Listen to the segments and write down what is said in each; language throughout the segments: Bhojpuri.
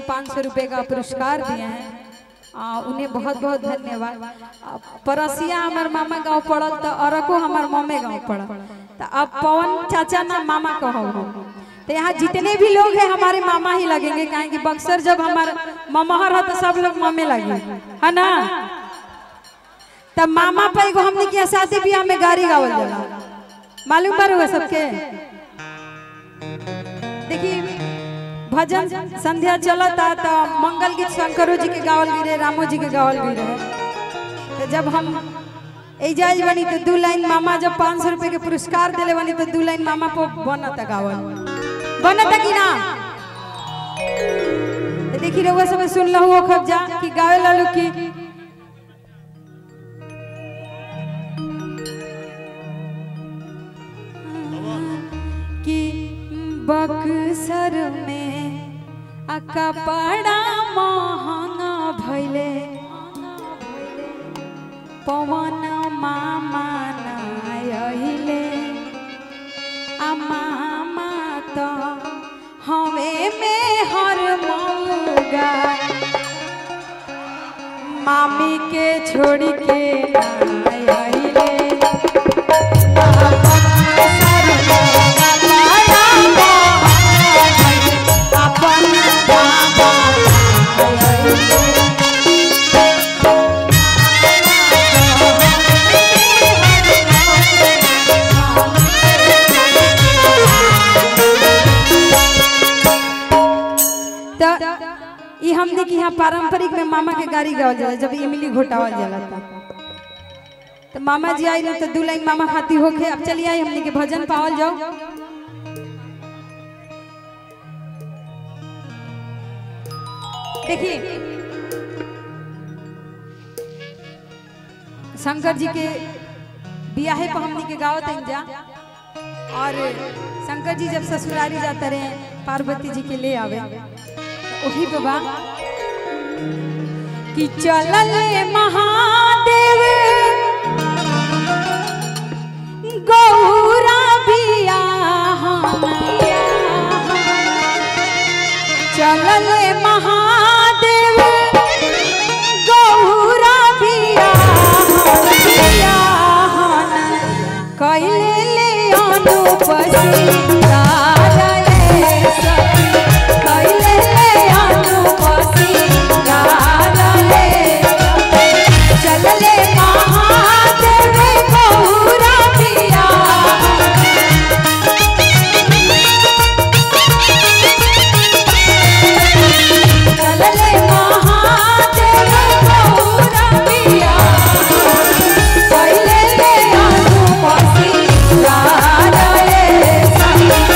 पाँच सौ रुपये का पुरस्कार दिए हैं आ, उन्हें बहुत बहुत धन्यवाद आ, परसिया हमार मामा गांव पड़ल तो अरको हमार मम्मे गांव पड़ल तो अब पवन चाचा ना मामा कहो हम तो यहाँ जितने भी लोग हैं हमारे मामा ही लगेंगे काहे कि बक्सर जब हमार ममहर है तो सब लोग मम्मे लगे है ना तब मामा पर एगो हमने किया शादी ब्याह में गाड़ी गावल जाला मालूम बार हुआ सबके देखिए भजन संध्या चलता तो मंगल गीत शंकरो जी के गावल गिरे रामो जी के गावल गिरे तो जब हम एजाज बनी तो दू लाइन मामा जब पाँच सौ रुपये के पुरस्कार दिले बनी तो दू लाइन मामा पर बनता गावल बनता कि ना तो देखी रहुआ सब सुन लो खब जा कि गावे लालू की कि बक्सर में अका बड़ा महंगा भैले पवन मामा नायले आ मामा तो हमें में हर मऊगा मामी के छोड़ के नायले ई हमने कि यहाँ पारंपरिक में मामा के गाड़ी गावल जाला जब इमली घोटावल जाला था तो मामा जी आई तो दू लाइन मामा खाती होके अब चलिए आई हमने के भजन पावल जाओ देखिए शंकर जी के बियाहे पर हमने के गाँव तन जा और शंकर जी जब ससुरारी जाते रहे पार्वती जी के ले आवे तो वही बाबा कि चलल महादेव गौरा बियाह चलल महादेव गौरा बियाह कैले ले अनुपस्थिता रे सखी कैले ले अनुपस्थिता रे चलले महादेव गौरा बियाह चलले महादेव गौरा बियाह कैले ले अनुपस्थिता रे सखी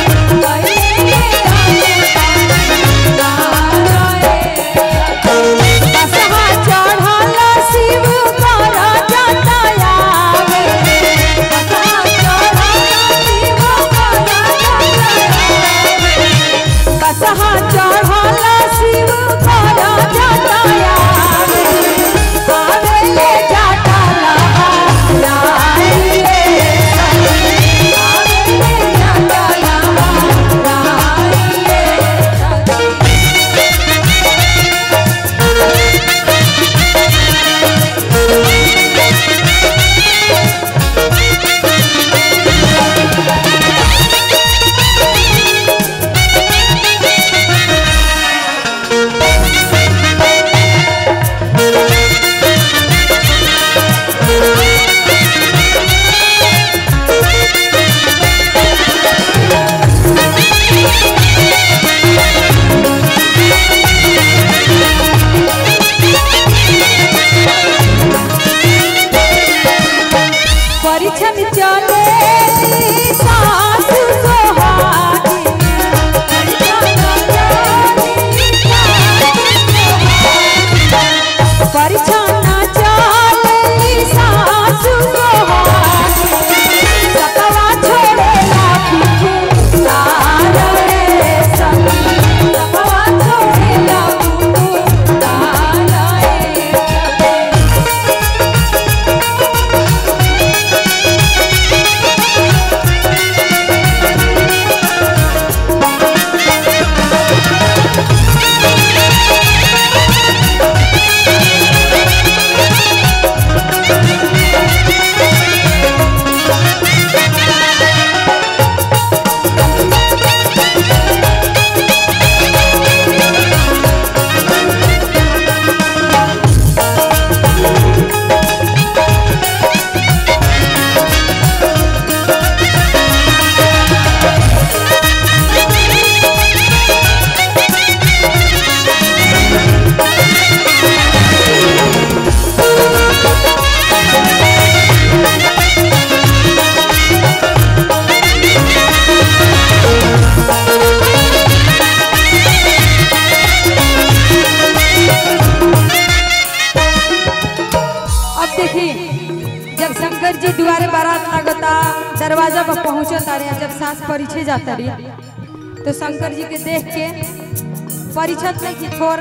पहुंचत तारे जब सास परिछे जाता रही तो शंकर जी के देख के परिछत नहीं कि छोर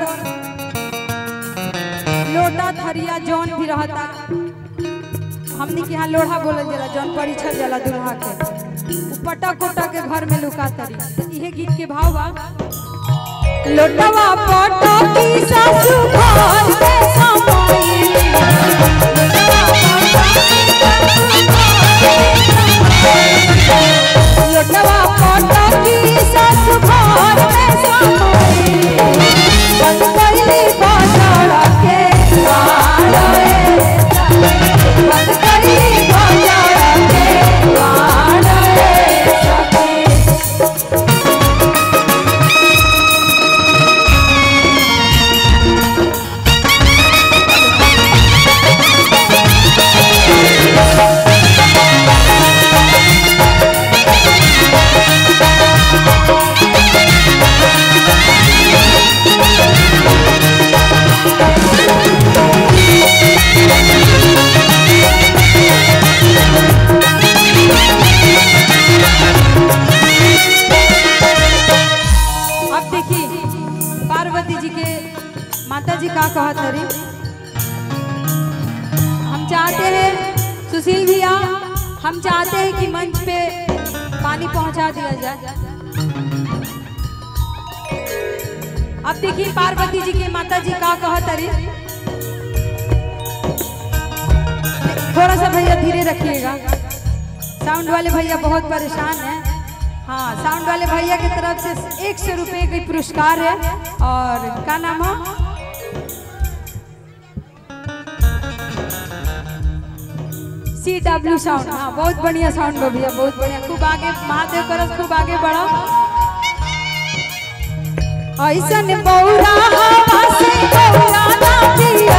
लोटा थरिया जौन भी रहता हमनी के यहाँ लोढ़ा बोलल जाला जौन परिछत जाला दुल्हा के उ पटक उटक के घर में लुका तरी तो इहे गीत के भाव बा लोटवा पटकी सासु घर में समाई लोटवा पटकी सासु घर में समाई बंद कइली बाजार के द्वार रे बंद कइली बाजार के द्वार रे सखी अब देखिए पार्वती जी के माता जी का कहत हरी हम चाहते हैं सुशील भैया हम चाहते हैं कि मंच पे पानी पहुंचा दिया जाए अब देखिए पार्वती जी के माता जी का कहत हरी थोड़ा सा भैया धीरे रखिएगा साउंड वाले भैया बहुत परेशान हैं हाँ साउंड वाले भैया की तरफ से एक सौ रुपये का पुरस्कार है और क्या नाम है सी डब्ल्यू साउंड हाँ बहुत बढ़िया साउंड बा भैया बहुत बढ़िया खूब आगे महादेव करस खूब आगे बढ़ो ऐसन बौरा हवा से बौरा ना दिया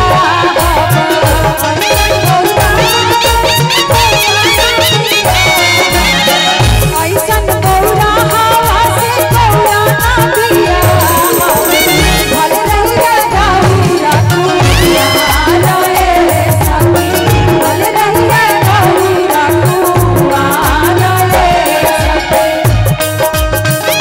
ऐसन बौरा हवा से बौरा ना दिया भले रहिए गौरा कुटिया रे सखी भले रहिए गौरा कुटिया रे सखी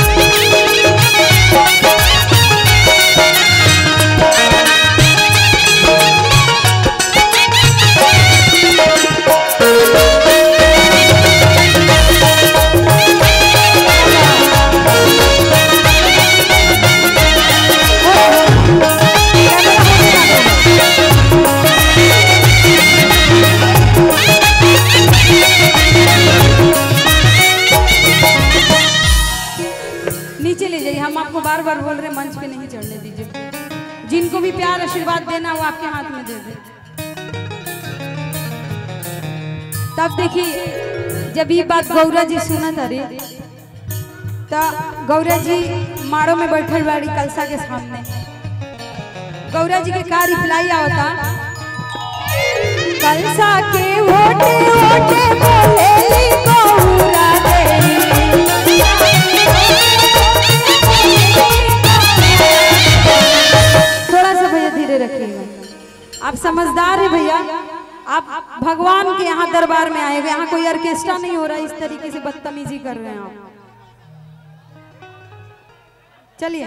नीचे ले जाइए हम आपको बार बार बोल रहे हैं मंच पे नहीं चढ़ने दीजिए जिनको भी प्यार आशीर्वाद देना वो आपके हाथ में दे दे तब देखिए जब ये बात गौरा जी सुना था रे तो गौरा जी माड़ो में बैठल बाड़ी कलसा के सामने गौरा जी के का रिप्लाई आवता कलसा के ओटे ओटे बोले गौरा थोड़ा सा भैया धीरे रखिएगा आप समझदार है भैया आप भगवान के यहाँ दरबार में आए हुए यहाँ कोई ऑर्केस्ट्रा नहीं हो रहा इस तरीके से बदतमीजी कर रहे हैं आप चलिए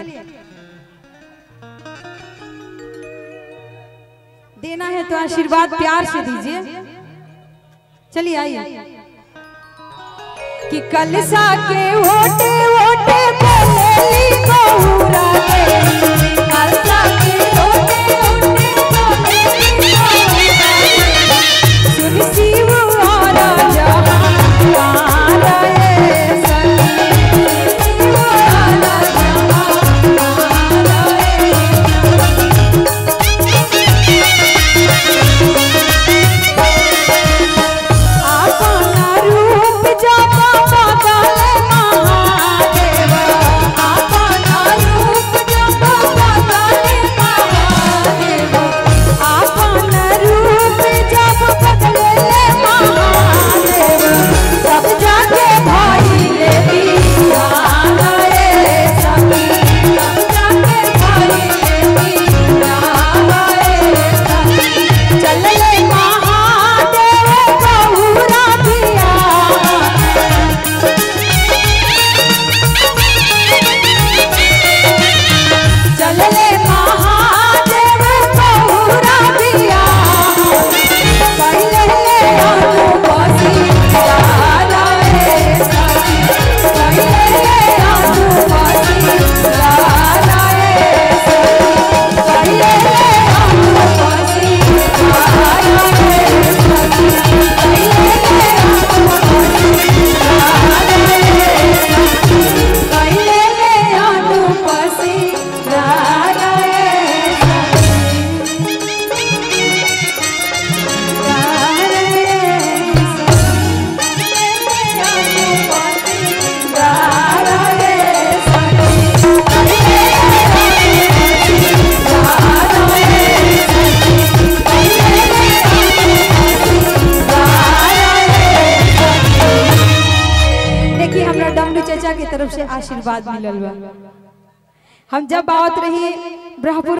देना है तो आशीर्वाद प्यार से दीजिए चलिए आइए कि कलसा के ओटे ओटे बोलेली गौरा रे कलसा के ओटे ओटे बोलेली गौरा रे सुन शिव और जहां रे सखी शिव और जहां रे आपना रूप जपा बदल महादेव आपना रूप आशीर्वाद मिलल बा हम जब आवत रही ब्रह्मपुर